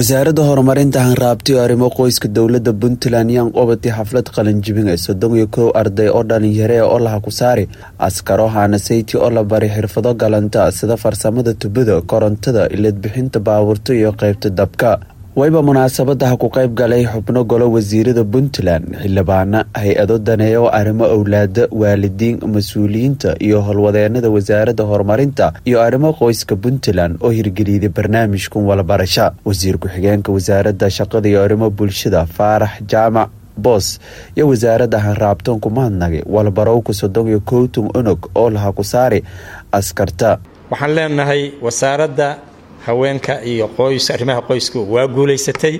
wasaaradda horumarinta hanraabti oo arrimo qoyska dowladda puntland yaan qobatay xaflad qalinjibin ee soddon iyo kow arday oo dhalinyare ee olaha ku saari askaro haanasayti oo la baray xirfado galanta sida farsamada tubada korontada ileedbixinta baabuurta iyo qeybta dabka wayba munaasabadaha ku qayb galay xubno golo wasiirada puntland xildhibaana hay-ado daneeya oo arrimo owlaada waalidiin mas-uuliyiinta iyo howlwadeenada wasaaradda horumarinta iyo arrimo qoyska puntland oo hirgeliyday barnaamijkan walabarasha wasiir ku-xigeenka wasaaradda shaqada iyo arrimo bulshada faarax jaamac boos iyo wasaaradda hanraabtoon ku mahadnagay walbarowka soddon iyo kowton onog oo laha ku saari askarta waxaan leenahay wasaaradda haweenka iyo qoys arrimaha qoysku waa guulaysatay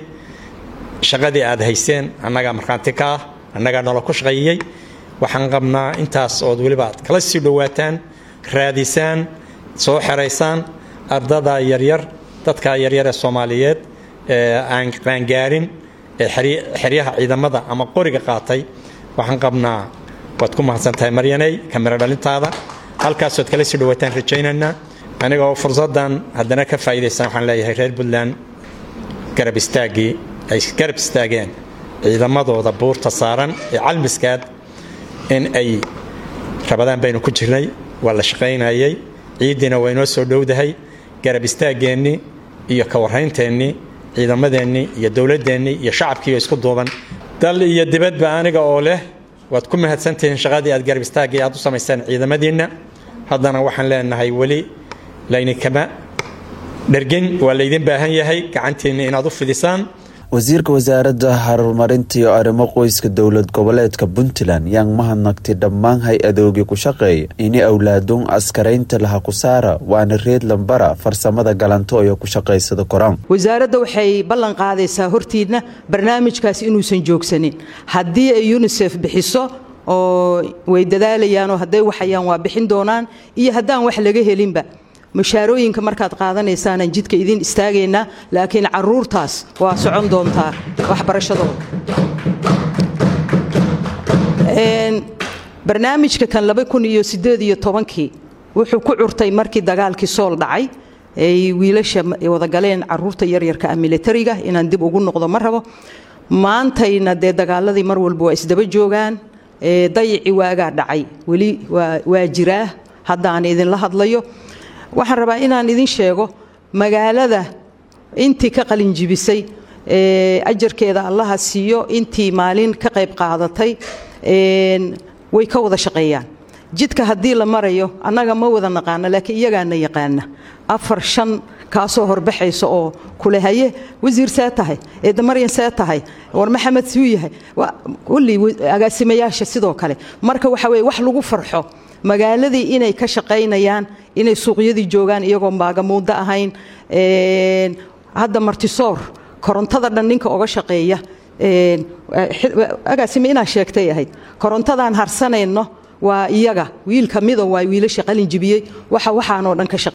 shaqadii aad hayseen annagaa markhaanti ka ah annagaa nolol ku shaqeeyey waxaan qabnaa intaas ood weliba aad kala sii dhowaataan raadisaan soo xeraysaan ardada yaryar dadka yaryar ee soomaaliyeed ee aan qaangaarin ee xeryaha ciidamada ama qoriga qaatay waxaan qabnaa waad ku mahadsan tahay maryaney kamiro dhalintaada halkaasood kala sii dhowaataan rajaynaynaa aniga oo fursaddan haddana ka faa'iidaysan waxaan leeyahay reer puntland garab istaaggii ay garab istaageen ciidamadooda buurta saaran ee calmiskaad in ay rabadaan baynu ku jirnay waa la shaqaynayay ciiddiina waa inoo soo dhowdahay garab istaaggeenni iyo ka warraynteenni ciidamadeennii iyo dowladdeennii iyo shacabkiioo isku duuban dal iyo dibadba aniga oo leh waad ku mahadsantihiin shaqadii aad garab istaaggii aad u samayseen ciidamadiinna haddana waxaan leenahay weli layninkama dhergin waa laydin baahan yahay gacantiinna inaad u fidisaan wasiirka wasaaradda horumarinta iyo arrimo qoyska dowlad goboleedka puntland yaan mahadnagtay dhammaan hay-adoogii ku shaqeeya ini awlaaduun askaraynta laha ku saara waana reed lambara farsamada galanto iyo ku shaqaysada koraan wasaaradda waxay ballan qaadaysaa hortiidna barnaamijkaas inuusan joogsanin haddii ay unisef bixiso oo way dadaalayaanoo hadday waxayaan waa bixin doonaan iyo haddaan wax laga helinba mushaarooyinka markaad qaadanaysaanan jidka idin istaagaynaa laakiin caruurtaas waa socon doontaa waxbarashadooda barnaamijka kan laba kun iyo sideed iyo tobankii wuxuu ku curtay markii dagaalkii sool dhacay ay wiilasha wadagaleen caruurta yaryarka ah militariga inaan dib ugu noqdo ma rabo maantayna dee dagaaladii mar walba waa isdaba joogaan dayici waagaa dhacay weli waa jiraa hadda aan idinla hadlayo waxaan rabaa inaan idin sheego magaalada intii ka qalinjibisay ajarkeeda allaha siiyo intii maalin ka qayb qaadatay way ka wada shaqeeyaan jidka haddii la marayo annaga ma wada naqaana laakiin iyagaana yaqaana afar shan kaasoo horbaxaysa oo kule haye wasiir see tahay eedamaryan see tahay war maxamed suu yahay kulli agaasimayaasha sidoo kale marka waxa weye wax lagu farxo magaaladii inay ka shaqaynayaan inay suuqyadii joogaan iyagoon baagamuuddo ahayn hadda martisoor korontada dhan ninka oga shaqeeya agaasime inaa sheegtay ahayd korontadaan harsanayno waa iyaga wiil ka mido waa wiilasha qalin jibiyey waxa waxaanoo dhan ka shaqe